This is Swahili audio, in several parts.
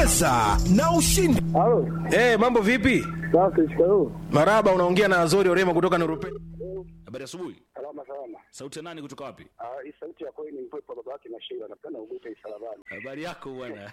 cheza na ushindi Halo, hey, mambo vipi safi, shikamoo. maraba unaongea na azori orema kutoka nurupe habari asubuhi Salama salama. sauti ya nani kutoka wapi Ah, hii sauti ya kweli ni mpepo baba yake na Sheila. Napenda ugute isalabani. habari yako bwana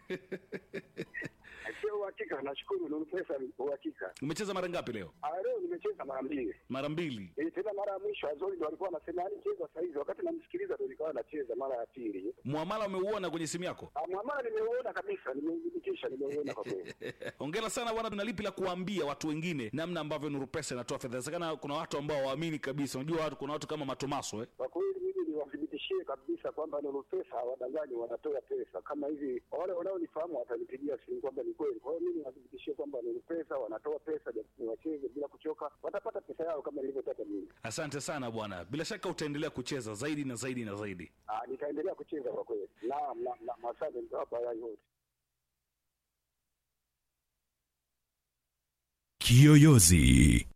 Sio uhakika, nashukuru Nuru Pesa ni uhakika. umecheza mara ngapi leo Ah, leo nimecheza mara mbili. mara mbili Eh, tena mara ya mwisho Azori ndo alikuwa anasema yani cheza saa hizi, wakati namsikiliza ndo nikawa nacheza mara ya pili. mwamala umeuona kwenye simu yako Ah, mwamala nimeuona kabisa, nimeudhibitisha, nimeuona kwa kweli. ongera sana bwana tuna lipi la kuambia watu wengine namna ambavyo nurupesa inatoa fedha inawezekana kuna watu ambao waamini kabisa unajua watu kuna watu kama matomaso eh? Kwa kweli mimi niwathibitishie kabisa kwamba Nuru Pesa hawadanganyi, wanatoa pesa kama hivi. Wale wanaonifahamu watanipigia simu kwamba ni kweli. Kwa hiyo mimi niwathibitishie kwamba Nuru Pesa wanatoa pesa, japo wacheze bila kuchoka, watapata pesa yao kama nilivyotaka mimi. asante sana bwana bila shaka utaendelea kucheza zaidi na zaidi na zaidi Ah, nitaendelea kucheza kwa kweli. Naam, naam, naam, asante mtawapa yai wote. Kiyoyozi.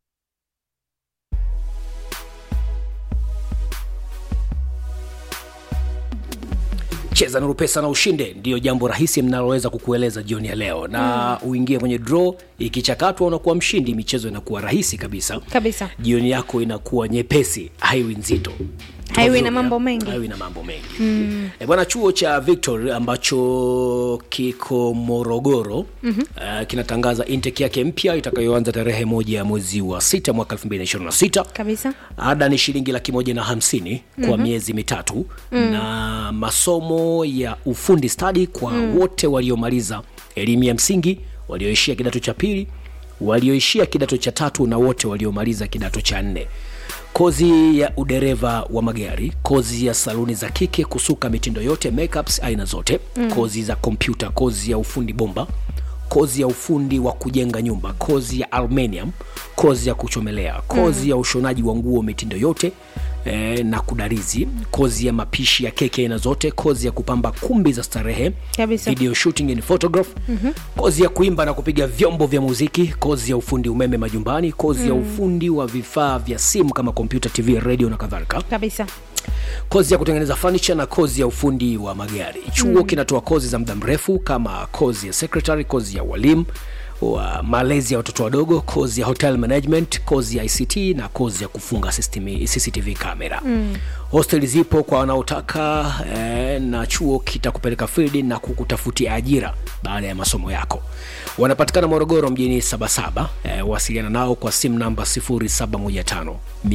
cheza nuru pesa na ushinde ndiyo jambo rahisi mnaloweza kukueleza jioni ya leo na mm. uingie kwenye draw ikichakatwa unakuwa mshindi michezo inakuwa rahisi kabisa Kabisa. jioni yako inakuwa nyepesi haiwi nzito Haiwi na mambo mengi. haiwi na mambo mengi mm. e, bwana chuo cha victor ambacho kiko morogoro mm-hmm. uh, kinatangaza intake yake mpya itakayoanza tarehe moja ya mwezi wa sita mwaka 2026 kabisa ada ni shilingi laki moja na hamsini kwa mm-hmm. miezi mitatu mm. na masomo ya ufundi stadi kwa mm. wote waliomaliza elimu ya msingi walioishia kidato cha pili walioishia kidato cha tatu na wote waliomaliza kidato cha nne kozi ya udereva wa magari kozi ya saluni za kike kusuka mitindo yote makeups aina zote mm. kozi za kompyuta kozi ya ufundi bomba kozi ya ufundi wa kujenga nyumba kozi ya aluminium kozi ya kuchomelea kozi mm. ya ushonaji wa nguo mitindo yote eh, na kudarizi kozi ya mapishi ya keke aina zote kozi ya kupamba kumbi za starehe Kabisa. video shooting and photograph mm-hmm. kozi ya kuimba na kupiga vyombo vya muziki kozi ya ufundi umeme majumbani kozi mm. ya ufundi wa vifaa vya simu kama kompyuta tv radio na kadhalika kabisa kozi ya kutengeneza furniture na kozi ya ufundi wa magari chuo mm. kinatoa kozi za muda mrefu kama kozi ya secretary kozi ya walimu wa malezi ya watoto wadogo kozi ya hotel management kozi ya ict na kozi ya kufunga system, cctv kamera mm. hosteli zipo kwa wanaotaka eh, na chuo kitakupeleka field na kukutafutia ajira baada ya masomo yako wanapatikana morogoro mjini sabasaba eh, wasiliana nao kwa simu namba 0715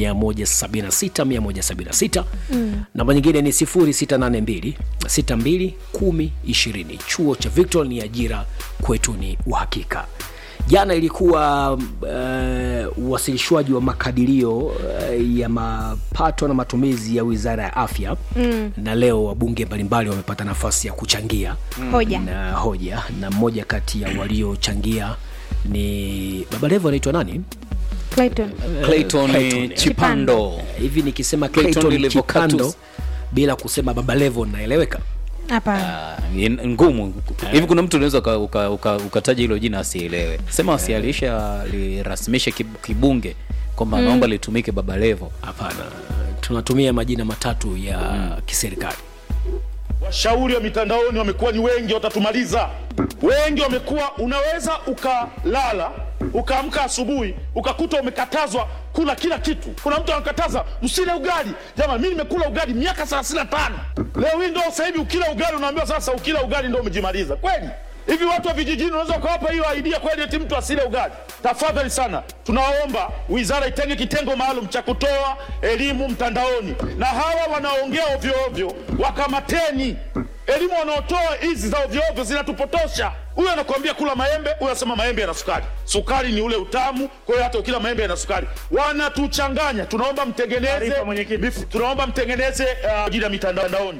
176 176 mm. namba nyingine ni 0682 62 10 20 chuo cha victor ni ajira kwetu ni uhakika jana ilikuwa uh, uwasilishwaji wa makadirio uh, ya mapato na matumizi ya wizara ya afya mm. na leo wabunge mbalimbali wamepata nafasi ya kuchangia hoja na hoja na mmoja kati ya waliochangia ni baba levo anaitwa nani Clayton. Clayton Clayton. Chipando. hivi nikisema Clayton Clayton Levocatus. Chipando bila kusema baba levo naeleweka hapana Ah, ni ngumu hivi kuna mtu unaweza uka- uka- uka- ukataja hilo jina asielewe sema wasialisha lirasimishe kib- kibunge kwamba naomba litumike baba levo hapana tunatumia majina matatu ya mm. kiserikali washauri wa mitandaoni wamekuwa ni wengi, watatumaliza. Wengi wamekuwa, unaweza ukalala ukaamka asubuhi ukakuta umekatazwa kula kila kitu. Kuna mtu anakataza msile ugali. Jamani, mimi nimekula ugali miaka 35 leo hii ndo sasa hivi ukila ugali unaambiwa sasa ukila ugali ndo umejimaliza kweli? Hivi watu wa vijijini unaweza ukawapa hiyo idea kweli eti mtu asile ugali? Tafadhali sana, tunawaomba wizara itenge kitengo maalum cha kutoa elimu mtandaoni, na hawa wanaongea ovyo ovyo wakamateni. Elimu wanaotoa hizi za ovyo ovyo zinatupotosha. Huyu anakuambia kula maembe, huyu anasema maembe yana sukari. Sukari ni ule utamu, kwa hiyo hata ukila maembe yana sukari. Wanatuchanganya. Tunaomba mtengeneze, mifu- tunaomba mtengeneze uh, ajili ya mitandaoni.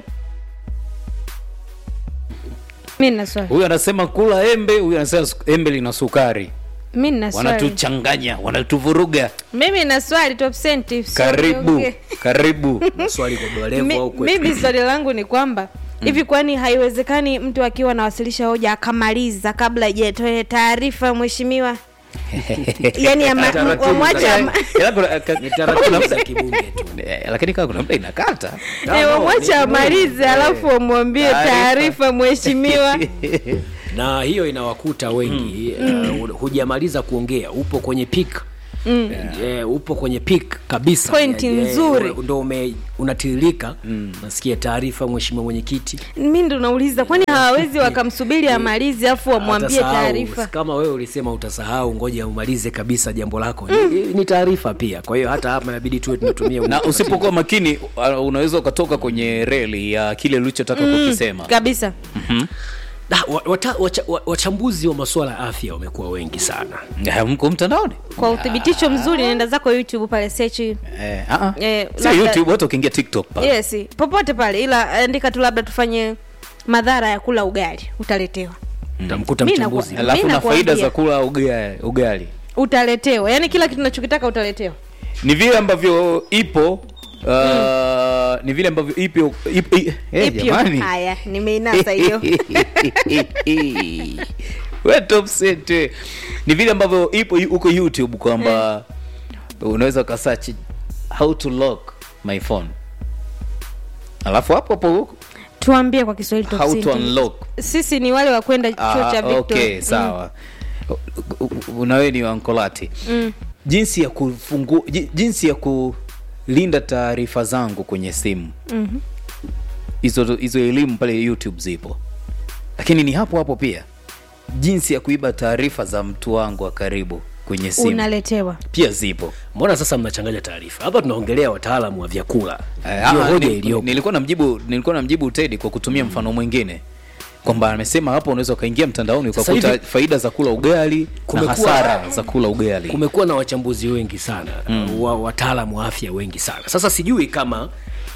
mi nina swali huyu anasema kula embe huyu anasema su- embe lina sukari mi nina swali wanatuchanganya wanatuvuruga mimi nina swali top cent, so karibu niongee. karibu swali kwa baba levo Mi- au kwetu mimi swali langu ni kwamba hivi kwani haiwezekani mtu akiwa anawasilisha hoja akamaliza kabla ijatoe taarifa mheshimiwa yani ama- Taratibu wamwache za- ama- Ila kuna- ka- ni kuna taratibu muda- za kibunge tu Eh, lakini kama kuna muda inakata eh, wamwache amalize alafu wamwambie Taarifa. taarifa mheshimiwa na hiyo inawakuta wengi mm. uh, hujamaliza kuongea upo kwenye pik Mm. Yeah, upo kwenye pik kabisa Pointi Yeah, yeah, nzuri. una- ndo ume unatiririka mm. nasikia taarifa mheshimiwa mwenyekiti mi ndo nauliza kwani hawawezi wakamsubiri amalizi afu wamwambie Atasahau. taarifa kama wewe ulisema utasahau ngoja umalize kabisa jambo lako ni, ni taarifa pia kwa hiyo hata hapa inabidi tuwe tunatumia na utaratibu. usipokuwa makini uh, unaweza ukatoka kwenye reli ya kile ulichotaka kukisema kabisa Da, wa- wata- wacha- wa- wachambuzi wa masuala ya afya wamekuwa wengi sana Eh, mko mtandaoni kwa uthibitisho mzuri nenda zako youtube pale search eh, ah, ah. Eh, Sio labda- youtube hata ukiingia tiktok pale yes popote pale ila andika tu labda tufanye madhara ya kula ugali utaletewa utamkuta Mi mchambuzi nakuwa- alafu Mi na faida nakwambia. za kula ugali, ugali. utaletewa yaani kila kitu nachokitaka utaletewa ni vile ambavyo ipo uh, ni vile ambavyo ipo ipo eh, Ipyo. jamani haya nimeinasa hiyo We top set, we. ni vile ambavyo ipo huko youtube kwamba unaweza ukasearch how to lock my phone alafu hapo hapo tuambie kwa kiswahili top how to sentence. unlock sisi ni wale wa kwenda chuo Ah, cha Victor. okay sawa unawe ni wankolati mm. jinsi ya kufungu, ji- jinsi ya kulinda taarifa zangu kwenye simu Mhm. hizo hizo elimu pale youtube zipo lakini ni hapo hapo pia jinsi ya kuiba taarifa za mtu wangu wa karibu kwenye simu unaletewa pia zipo mbona sasa mnachanganya taarifa hapa tunaongelea wataalamu wa vyakula Eh, ndio ah, hoja ni- iliyopo nilikuwa namjibu nilikuwa namjibu tedi kwa kutumia mfano mwingine kwamba amesema hapo unaweza ukaingia mtandaoni Sasa ukakuta hivi- faida za kula ugali na Kumekuwa- hasara za kula ugali kumekuwa na wachambuzi wengi sana mm. wa, wataalamu wa afya wengi sana sasa sijui kama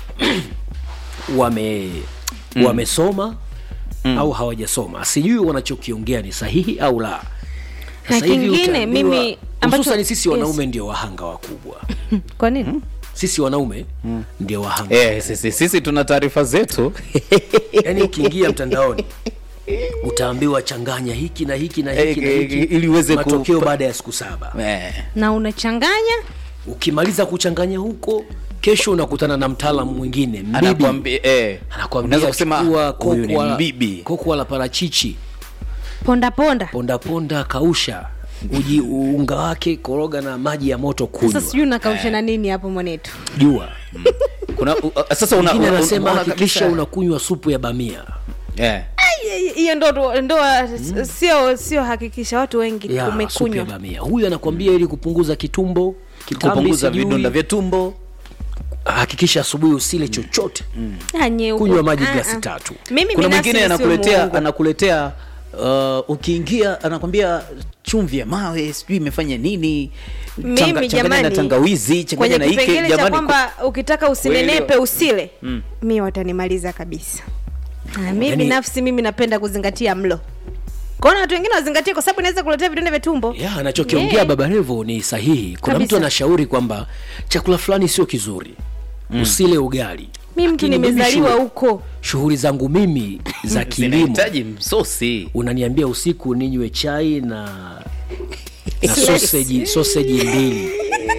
wame mm. wamesoma mm. au hawajasoma sijui wanachokiongea ni sahihi au la Na Sasa hivi kingine, utaambiwa- mimi ambacho- hususani sisi yes. wanaume ndio wahanga wakubwa kwa nini sisi wanaume ndio wahanga Eh, sisi, sisi tuna taarifa zetu yaani ukiingia mtandaoni utaambiwa changanya hiki na hiki na hiki na Eh, hiki ili uweze ku- matokeo baada ya siku saba eh. na unachanganya ukimaliza kuchanganya huko kesho unakutana na mtaalamu mwingine mbibi anakwambia eh, anakwambia unaweza kusema chukua "Ah, huyu ni kokwa- mbibi kokwa la parachichi ponda ponda ponda ponda kausha uji unga wake koroga na maji ya moto kunywa sasa sijui unakausha na nini hapo mwanetu jua kuna uh, sasa una, mwingine una, anasema unaona hakikisha kabisa- unakunywa supu ya bamia eh. hiyo ndo ndoa sio sio hakikisha watu wengi ya supu ya umekunywa bamia huyu anakwambia ili kupunguza kitumbo kitambi kupunguza sijui, vidonda vya tumbo hakikisha asubuhi usile chochote Ah, nyeupe. kunywa maji Ah, glasi ah. tatu mimi kuna binafsi mwingine nisiwe anakuletea muongo. anakuletea uh, ukiingia anakwambia chumvi ya mawe sijui imefanya nini mimi changanya na jamani tangawizi changanya kwenye na hiki kipengele cha jamani kwamba ukitaka usinenepe Kweli. usile mi watanimaliza kabisa Ah, mi Yaani- binafsi mimi napenda kuzingatia mlo kwaona watu wengine wazingatie kwa sababu inaweza kuletea vidonda vya tumbo ya anachokiongea Yeah. baba revo ni sahihi kuna Kabisa. mtu anashauri kwamba chakula fulani sio kizuri usile ugali mi mtu Lakini mimi nimezaliwa shughuli- huko shughuli zangu mimi za kilimo zinahitaji msosi unaniambia usiku ninywe chai na na sausage sausage mbili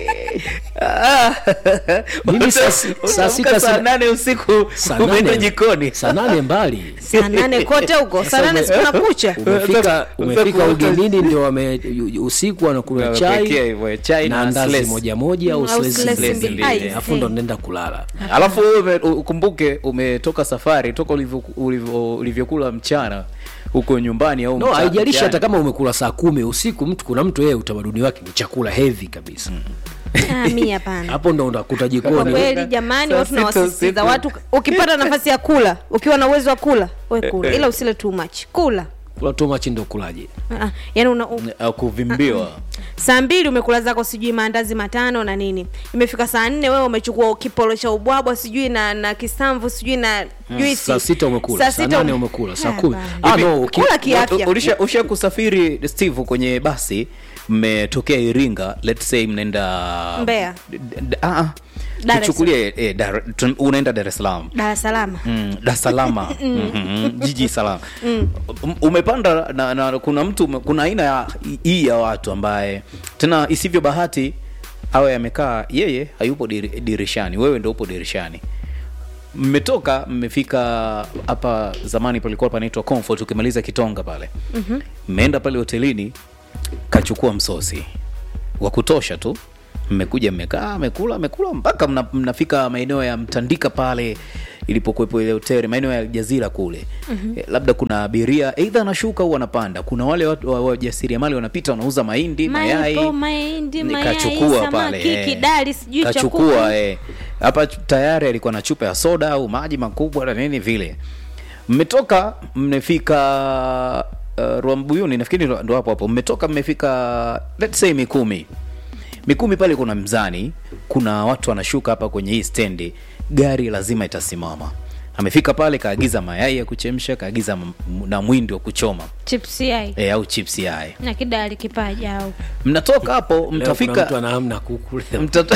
Mimi saa si- saa sita Unaamka saa sina- nane usiku saa umeenda nane- jikoni saa nane mbali saa nane kote huko saa nane sikuna kucha umefika umefika Sasa- ugenini ndio wame usiku wanakunywa Wamepekea chai hivyo, chai na na ndazi slice. moja moja au Mm, au slice slice mbili. mbili. Eh, Ai, alafu ndo see. nenda kulala alafu wewe ume- ukumbuke umetoka safari toka ulivyo- ulivyo- ulivyokula mchana huko nyumbani au no mcha- haijalishi mchana. hata kama umekula saa kumi usiku mtu kuna mtu yeye utamaduni wake ni chakula heavy kabisa Ah, mi hapana hapo ndo unakuta kwa jikoni kweli jamani Saa watu sita nawasisitiza usiku. watu ukipata nafasi ya kula ukiwa na uwezo wa kula we kula ila usile too much kula kula too much ndo kulaje Ah, ah, yaani una, u, Au kuvimbiwa saa mbili umekula zako sijui maandazi matano na nini imefika saa nne wewe umechukua kipolo cha ubwabwa sijui na na kisamvu sijui na juisi saa sita umekula saa sita nane ume- umekula saa Ah, kumi bana. ah, no, uki- kula kiafya ulisha usha kusafiri steve kwenye basi mmetokea iringa let's say mnaenda Mbeya. D- d- ah, ah. Dar es tuchukulie eh, Dar- tun- unaenda dar es salaam dar es salaam Mm, Dar es Salaam Mhm, jiji salama Um, umepanda na, na kuna mtu ume- kuna aina ya hii ya watu ambaye tena isivyo bahati awe amekaa yeye hayupo diri- dirishani wewe ndo upo dirishani mmetoka mmefika hapa zamani palikuwa panaitwa comfort ukimaliza kitonga pale mmeenda pale hotelini kachukua msosi wa kutosha tu mmekuja mmekaa mmekula mmekula mpaka mna, mnafika maeneo ya mtandika pale ilipokuwepo ile hoteli maeneo ya jazira kule mm-hmm. labda kuna abiria eidha anashuka au anapanda kuna wale watu wa- wajasiriamali wanapita wanauza mahindi mayai Maipo, mahindi, mayai, Nikachukua pale, samaki, eh. kidali, sijui cha kuku. kachukua eh. hapa tayari alikuwa na chupa ya soda au maji makubwa na nini vile mmetoka mmefika uh, rwambuyuni nafikiri ndo ndo hapo hapo mmetoka mmefika let's say mikumi mikumi pale kuna mzani kuna watu wanashuka hapa kwenye hii stendi gari lazima itasimama amefika pale kaagiza mayai ya kuchemsha kaagiza m- na mwindi wa kuchoma chips yai e, au chips yai na kidali kipaja au mnatoka hapo Leo kuna mtafika mtu anaamna kuku leo. Mtata...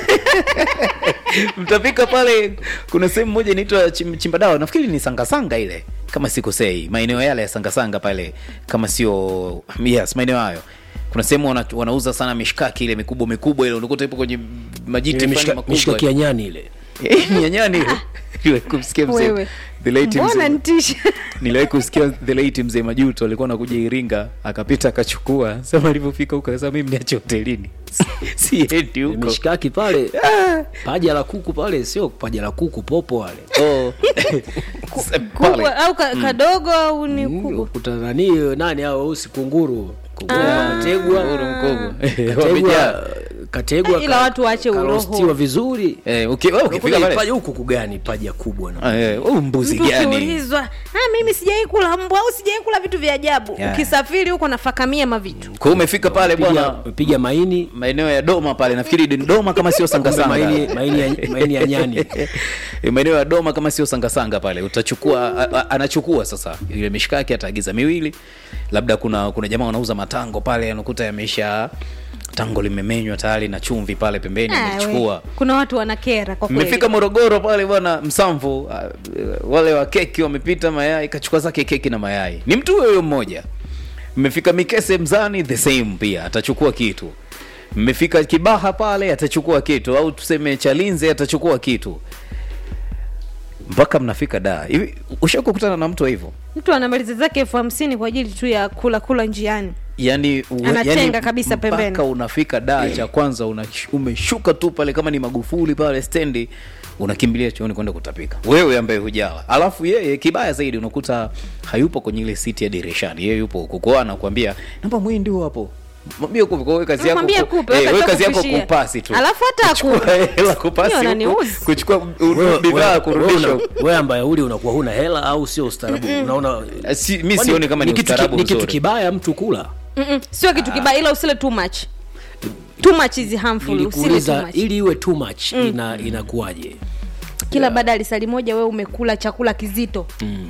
mtafika pale kuna sehemu moja inaitwa chim, chimbadawa nafikiri ni sangasanga ile kama sikosei maeneo yale ya sangasanga pale kama sio yes maeneo hayo kuna sehemu wana, wanauza sana mishkaki ile mikubwa mikubwa ile unakuta ipo kwenye majiti Ile fulani mishika- mishikaki makubwa ya nyani ile Eh, nyanyani ile. Ile kumsikia mzee Wewe. the late mbona mzee ntisha niliwahi kusikia the late mzee majuto alikuwa anakuja iringa akapita akachukua sema alivyofika huko akasema mimi niache hotelini siendi huko mishikaki pale paja la kuku pale sio paja la kuku popo wale Oh. Sasa pale. Kubwa au ka, kadogo au ni Mm, kubwa ukuta nani nani hao weusi kunguru kunguru kategwa Kunguru mkubwa. kategwa Wamejaa. kategwa Ila watu waache uroho. karostiwa vizuri Eh, uki- wewe ukifika Unakuja pale paja huku kugani paja kubwa na Ah, eh, huyu mbuzi mtu gani ukiulizwa "Ah, mimi sijai kula mbwa au sijai kula vitu vya ajabu Yeah. ukisafiri huko nafakamia mavitu kwa hiyo umefika pale piga bwana piga maini maeneo ya doma pale nafikiri ni doma kama sio kumbe sangasanga maini maini ya, maini ya nyani Eh, maeneo ya doma kama sio sangasanga pale utachukua a- a- anachukua sasa ile mishikaki ataagiza miwili labda kuna kuna jamaa wanauza matango pale anakuta yameisha tango limemenywa tayari na chumvi pale pembeni Ah, we. amechukua kuna watu wanakera kwa kweli mmefika morogoro pale bwana msamvu uh, wale wa keki wamepita mayai kachukua zake keki na mayai ni mtu huyo huyo mmoja mmefika mikese mzani the same pia atachukua kitu mmefika kibaha pale atachukua kitu au tuseme chalinze atachukua kitu mpaka mnafika da hivi ushakukutana na mtu wa hivyo mtu anamaliza zake elfu hamsini kwa ajili tu ya kula kula njiani yani, u- Anatenga yani kabisa pembeni. mpaka unafika daa cha kwanza una, umeshuka tu pale kama ni magufuli pale stendi unakimbilia chooni kwenda kutapika wewe ambaye hujawa alafu yeye kibaya zaidi unakuta hayupo kwenye ile siti ya dirishani yeye yupo huko kwao anakuambia namba mwindi huo hapo mwambie kupe kwa wewe kazi yako Mwambie ku- kupe, eh, wewe wewe kazi kazi yako kupushia. kupasi tu Alafu hata Kuchukua akupe. hela kupasi Hiyo huku, wananiuzi. kuchukua u- Wewe- bidhaa wewe- kurudisha wewe huku. una- wewe ambaye uli unakuwa huna hela au sio ustaarabu unaona Eh, si- mi Kwani sioni kama ni kitu ki- ustaarabu ni kitu mzuri kibaya mtu kula Mm-mm, sio kitu kibaya ila usile too much too much is harmful usile too nilikuuliza much ili iwe too much ina inakuwaje kila baada ya lisali moja wewe umekula chakula kizito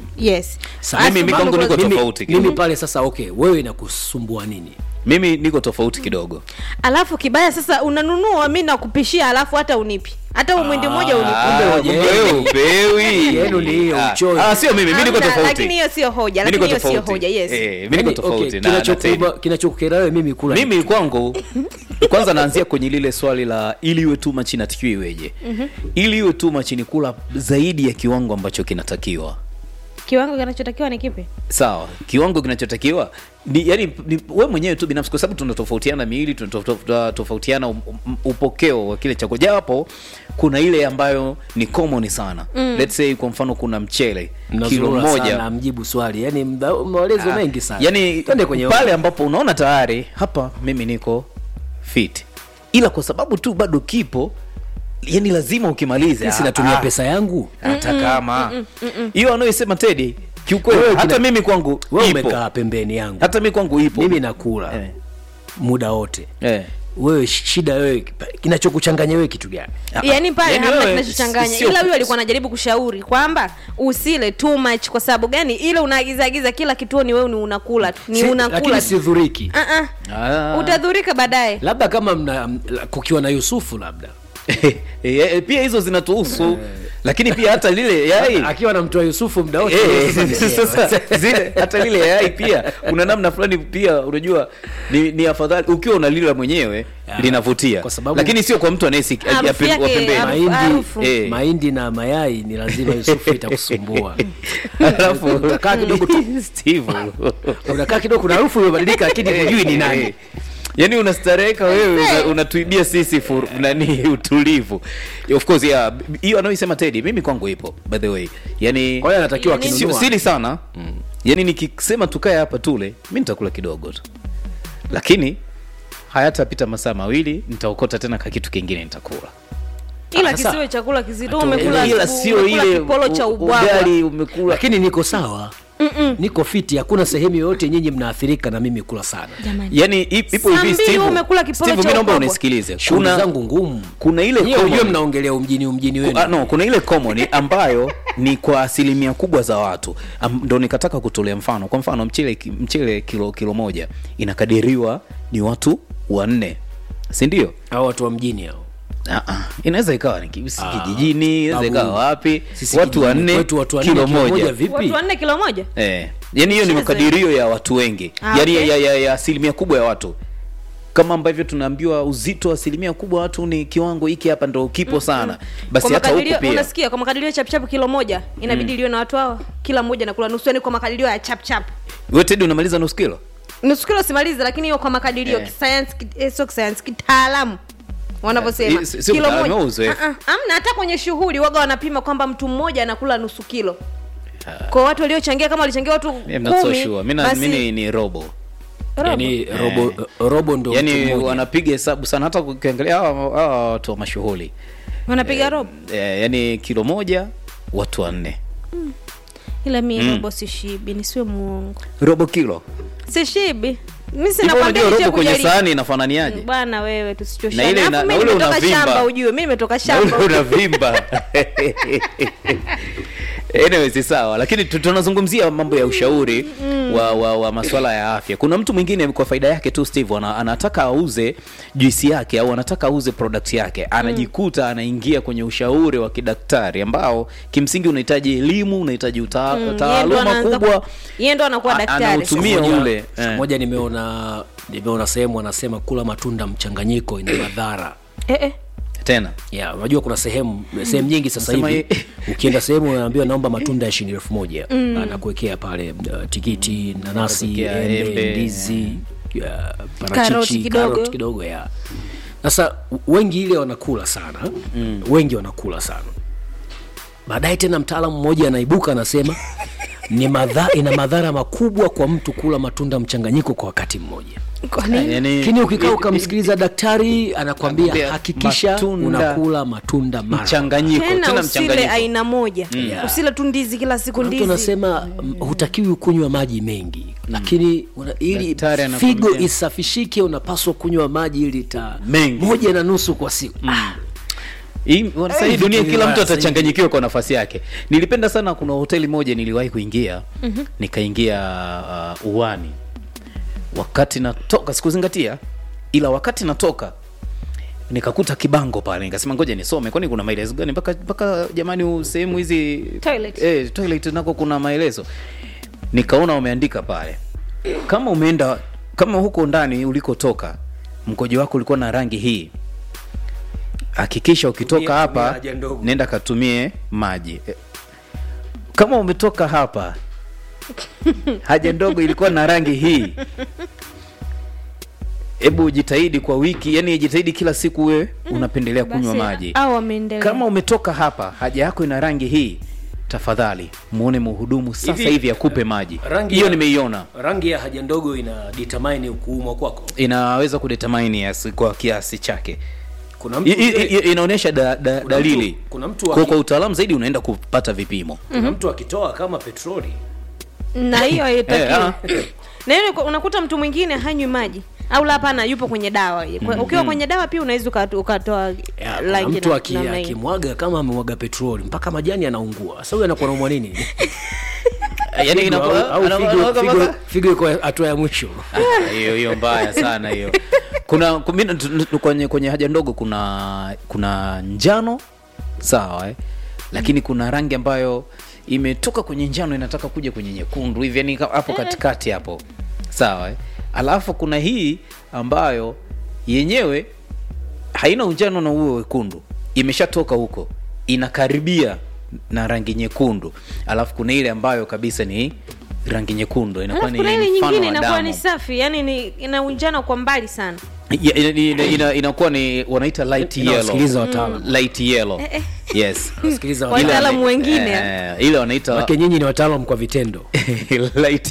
yes Sa- Alafu Mimi- mimi mambo kwangu kwa- niko mimi, tofauti mimi kidogo. pale sasa okay wewe inakusumbua nini mimi niko tofauti kidogo alafu kibaya sasa unanunua mi nakupishia alafu hata unipi hata umwindi mmoja unipi Ah, Kumbe kumbe wewe upewi. Yenu ni hiyo, Ah, uchoyo. ah, sio mimi mimi niko Hamna, tofauti lakini hiyo sio hoja Mimi lakini niko hiyo sio tofauti. hoja yes Eh, mimi niko Yaani, tofauti okay, na- na Teddy. kinachokuba- kinachokukera wewe mimi kula mimi kwangu kwanza naanzia kwenye lile swali la ili iwe too much inatakiwa iweje ili iwe too much ni kula zaidi ya kiwango ambacho kinatakiwa kiwango kinachotakiwa ni kipi sawa kiwango kinachotakiwa ni yani ni, we mwenyewe tu binafsi kwa sababu tunatofautiana miili tunatofautiana um- um- upokeo wa kile chakula japo kuna ile ambayo ni common sana mm. let's say kwa mfano kuna mchele kilo mnazurura moja sana mjibu swali yani mda- maelezo mengi sana yani twende kwenye pale ambapo unaona tayari hapa mimi niko fit ila kwa sababu tu bado kipo yani lazima ukimalize Sisi natumia pesa yangu hata kama hiyo anayoisema tedi kiukweli Wewe hata kina- mimi kwangu wewe ipo umekaa pembeni yangu hata mimi kwangu ipo mimi nakula Eh. muda wote eh. wewe shida wewe kinachokuchanganya wewe kitu gani yaani pale Yaani hamna wewe, kinachochanganya sio- ila huyo alikuwa anajaribu kushauri kwamba usile too much kwa sababu gani ile unaagizagiza kila kituoni wewe ni unakula tu ni Si- unakula lakini tu. sidhuriki Ah, ah. Ah. utadhurika baadaye labda kama mna kukiwa na yusufu labda Eh, eh, pia hizo zinatuhusu lakini pia hata lile yai akiwa namtoa yusufu mda wote Eh, sasa ni sasa sawa. zile hata lile yai pia kuna namna fulani pia unajua ni, ni afadhali ukiwa unalila mwenyewe Ya, linavutia kwa sababu- lakini sio kwa mtu anayesi Harufu ya- yake, wa pembeni harufu- mahindi harufu. Eh. mahindi na mayai ni lazima yusufu itakusumbua alafu utakaa kidogo tu Steve unakaa kidogo kuna harufu imebadilika lakini hujui ni nani yaani unastareka wewe una- unatuibia sisi fur, nani utulivu of course yeah hiyo anaoisema tedi mimi kwangu ipo by the way yani kwa hiyo anatakiwa Yaani- sio akinunua sili sana mm. yaani nikisema tukae hapa tule mi nitakula kidogo tu lakini hayatapita masaa mawili nitaokota tena ka kitu kingine nitakula ila Sasa- kisiwe chakula kizito Atu- umekula ila asubuhi, sio umekula ile kipolo cha u- ubwabwa ugali umekula lakini niko sawa niko fiti hakuna sehemu yoyote nyinyi mnaathirika na mimi kula sana Jamani. yani ip- ipo Saa hivi mbili Steve umekula kipolo Steve, cha mi naomba ubwabwa. unisikilize shughuli kuna zangu ngumu kuna ile Nyie ujue common- mnaongelea umjini umjini wenu Ah, no, kuna ile common ambayo ni kwa asilimia kubwa za watu Am- ndo nikataka kutolea mfano kwa mfano mchele ki- mchele kilo kilo moja inakadiriwa ni watu wanne si ndio au watu wa mjini hao Ah, ah, inaweza ikawa ni ki- si Ah, kijijini inaweza babu, ikawa wapi sisi watu kijijini wanne kwetu watu wanne kilo moja vipi watu wanne kilo moja eh, yani hiyo ni Shida makadirio ya watu wengi Ah, yani okay. ya, ya, ya asilimia kubwa ya watu kama ambavyo tunaambiwa uzito wa asilimia kubwa ya watu ni kiwango hiki hapa ndo kipo sana basi kwa hata huku makadirio pia unasikia kwa makadirio ya chapchap kilo moja inabidi iliwe na watu hawa kila mmoja nakula nusu yani kwa makadirio ya chapchap wewe Teddy unamaliza nusu kilo nusu kilo simalizi lakini hiyo kwa makadirio Eh. kisayansi ki- eh, sio kisayansi kitaalamu wanavyosema Eh, si- sio kilo mtaalamu, moja uzoefu. Ah, ah, amna hata kwenye shughuli waga wanapima kwamba mtu mmoja anakula nusu kilo kwa watu waliochangia kama walichangia watu I'm not so kumi sure. Mi na- basi- mi ni, ni robo Robo. yani robo, robo ndo mtu yani mmoja. wanapiga hesabu sana hata ukiangalia hawa hawa watu wa mashughuli wanapiga robo eh, yani kilo moja watu wanne ila mi robo sishibi nisiwe muongo robo kilo sishibi mi hivyo sinakwambia unajua nije robo kwenye kujaribu. sahani inafananiaje bwana wewe Na ile tusichoshane ina- alafu na mi ule nimetoka unavimba. shamba ujue mi nimetoka Na shamba ule unavimba anyway si sawa lakini tu- tunazungumzia mambo ya ushauri wa, wa, wa maswala ya afya kuna mtu mwingine kwa faida yake tu steve ana, anataka auze juisi yake au anataka auze product yake anajikuta anaingia kwenye ushauri wa kidaktari ambao kimsingi unahitaji elimu unahitaji uta, Yeye ndo taaluma anaanza kubwa ku- yeye ndo anakuwa A- daktari anautumia Siku moja- ule, siku eh. moja nimeona nimeona sehemu wanasema kula matunda mchanganyiko ina madhara eh, eh. tena ya unajua kuna sehemu sehemu nyingi sasa Nasema hivi hii- ukienda sehemu unaambiwa naomba matunda ya shilingi elfu moja anakuwekea pale uh, tikiti nanasi Anakuwekea embe embe, ndizi ya, Karoti parachichi kidogo. karoti kidogo ya sasa wengi ile wanakula sana mm. wengi wanakula sana baadaye tena mtaalamu mmoja anaibuka anasema ni madha, ina madhara makubwa kwa mtu kula matunda mchanganyiko kwa wakati mmoja Kwa nini? yani, lakini ukikaa ukamsikiliza daktari anakwambia Anakwambia hakikisha matunda unakula matunda mara mchanganyiko tena tena usile mchanganyiko aina moja usile tu ndizi kila siku mtu ndizi anasema mm, hutakiwi kunywa maji mengi lakini una, ili Daktari anakwambia- figo isafishike unapaswa kunywa maji ili ta Mengi. moja na nusu kwa siku ah, Hii- sasa hii Eh, dunia vitu kila vibaya mtu sasa atachanganyikiwa kwa nafasi yake nilipenda sana kuna hoteli moja niliwahi kuingia mm-hmm. nikaingia uh, uwani wakati natoka sikuzingatia ila wakati natoka nikakuta kibango pale nikasema ngoja nisome kwani kuna maelezo gani mpaka mpaka jamani u- sehemu hizi Toilet. eh, toilet nako kuna maelezo nikaona wameandika pale kama umeenda kama huko ndani ulikotoka mkojo wako ulikuwa na rangi hii hakikisha ukitoka Tumia- tumia hapa haja ndogo. nenda katumie maji Eh, kama umetoka hapa haja ndogo ilikuwa na rangi hii hebu jitahidi kwa wiki yani jitahidi kila siku wewe unapendelea kunywa Basi, maji au wameendelea kama umetoka hapa haja yako ina rangi hii tafadhali muone mhudumu sasa Hivi, hivi akupe maji rangi hiyo ya- nimeiona rangi ya haja ndogo ina determine kuumwa kwako inaweza kudetermine yes, kwa kiasi chake kuna I- mtu, i- i- inaonyesha da, da, Kuna dalili mtu- kuna mtu kwa, aki- kwa utaalamu zaidi unaenda kupata vipimo kuna mtu akitoa kama petroli na hiyo Eh, haitakiwi ah. na hiyo ni- unakuta mtu mwingine hanywi maji au la hapana yupo kwenye dawa Kwa- ukiwa kwenye dawa pia unaweza uka- ukatoa Ya, kuna rangi mtu na- aki- namna hiyo. akimwaga kama amemwaga petroli mpaka majani anaungua sasa huyu anakuwa naumwa nini yani Figo au- inakuwa- au ana- figo- anakuwa figo- kama- figo iko hatua ya mwisho Ah, hiyo hiyo mbaya sana hiyo kuna ku- mimi tu- tu- kwenye kwenye haja ndogo kuna kuna njano sawa eh? lakini kuna rangi ambayo imetoka kwenye njano inataka kuja kwenye nyekundu hivi yani hapo katikati hapo sawa eh? alafu kuna hii ambayo yenyewe haina unjano na uwe wekundu imeshatoka huko inakaribia na rangi nyekundu alafu kuna ile ambayo kabisa ni rangi nyekundu inakuwa alafu ni kuna ile mfano nyingine wa inakuwa ni damu safi yani ni ina unjano kwa mbali sana Ya- ina- ina- ina- inakuwa ni wanaita light Inawasikiliza yellow wataalam. light yellow yes Wasikiliza Wataalamu wataalam. wengine. Eh, ile wanaita Wake nyinyi ni wataalam kwa vitendo light